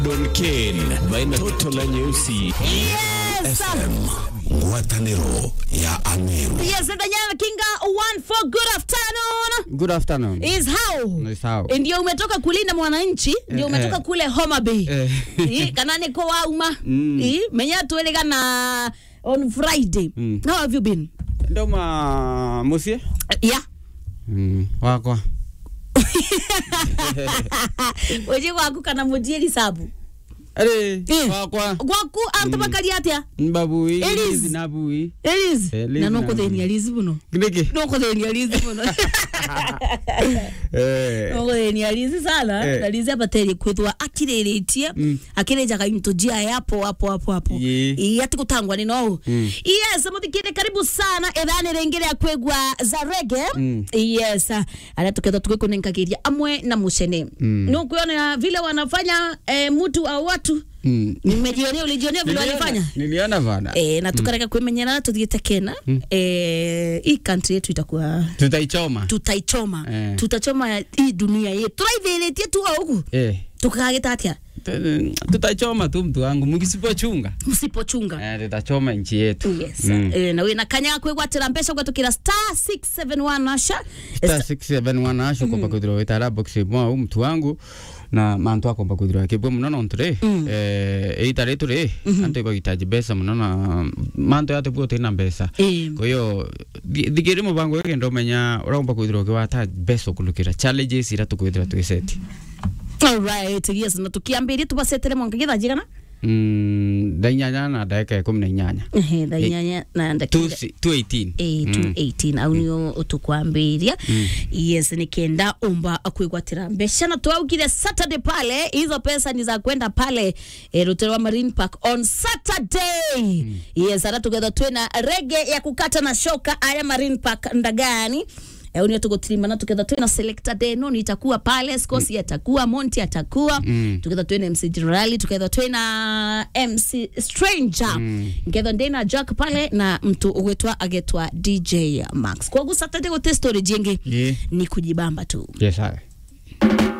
Don Ken baina toto la nyeusi Yes. FM ngwatanĩro ya Ameru Yes, Danyana Kinga one for good afternoon. Good afternoon. Is how? Is how. Ndio umetoka kulinda mwananchi, ndio Eh, umetoka eh. kule Homa Bay. Eh. Eh, kana niko wauma. Mm. Eh, menya tuelega na on Friday. Mm. How have you been? Ndoma musie? Yeah. Mm, wakwa. Weje gwaku kana mujieri sabu. Ere, Eh. wakwa. Gwaku antu bakari atia? Mbabui, Eliz. Eliz nabui. Eliz. Eh, Liz Na na- noko theni Eliz buno. Niki? Noko theni Eliz buno. Eh. Noko theni Eliz sana. Eh. Na Eliz abateri kwithwa akiriritie. Mm. Akirejaga into jia hapo hapo hapo hapo. Ye. Ii ati gutangwa ni no. Mm. Yes, muthikire karibu sana ethani rengere ya kwegwa za rege. Mm. Yes. Ara tuketha tugikunenkagiria amwe na mucene. Mm. No kuona vile wanafanya eh, mtu au watu. Mm. Nimejionea ulijionea vile Niliona- walifanya. Niliona bana. Eh, na tukareka kwimenyerana tuthiite kena eh, hii country yetu itakuwa Tutaichoma. tutaichoma Eh. tutachoma hii dunia yetu turaithiritie tu huku Eh. tukagita atia tu- Tutaichoma tu mtu wangu mkisipochunga. msipochunga Eh, tutachoma nchi yetu. yes Mm. eh, na wina kanya kwigwatira mbeca ugatukira star 671 asha Star 671 asho komba kuthirwa witara box mwa mtu wangu na mantu akomba kuthirwa kibwe muno nontu ri eh eita ritu ri antu ibagitaji mbeca muno na mantu yate bwo tina mbeca Eh. kwa hiyo thigiri mubango wege ndomenya uromba kuthirwa kiwata mbeca kulukira challenges ira tukwithira twiseti alright yes na tukiambiria tubacetere mwankagira njigana mm ndainyanya na ndagika ikumi na inyanya ehe thainyanya na ndakira 218 Eh, 218 au nio utukwambiria yes nikienda umba kwigwatira mbeca na twaugire saturday pale hizo pesa ni za kwenda pale eh, ruterwa marine park on saturday yes ara tugetha twina rege ya kukata na shoka aya marine park ndagani Eh, unio tugotirimana tuketha twina selector deno ni itakuwa pale scosi atakuwa monti atakuwa Mm. tuketha twina mc generali tuketha twina mc stranger mm. nketha ndina jack pale na mtu ugwetwa agetwa dj max kwogu saturday gote story jingi Yeah. ni kujibamba tu yes sir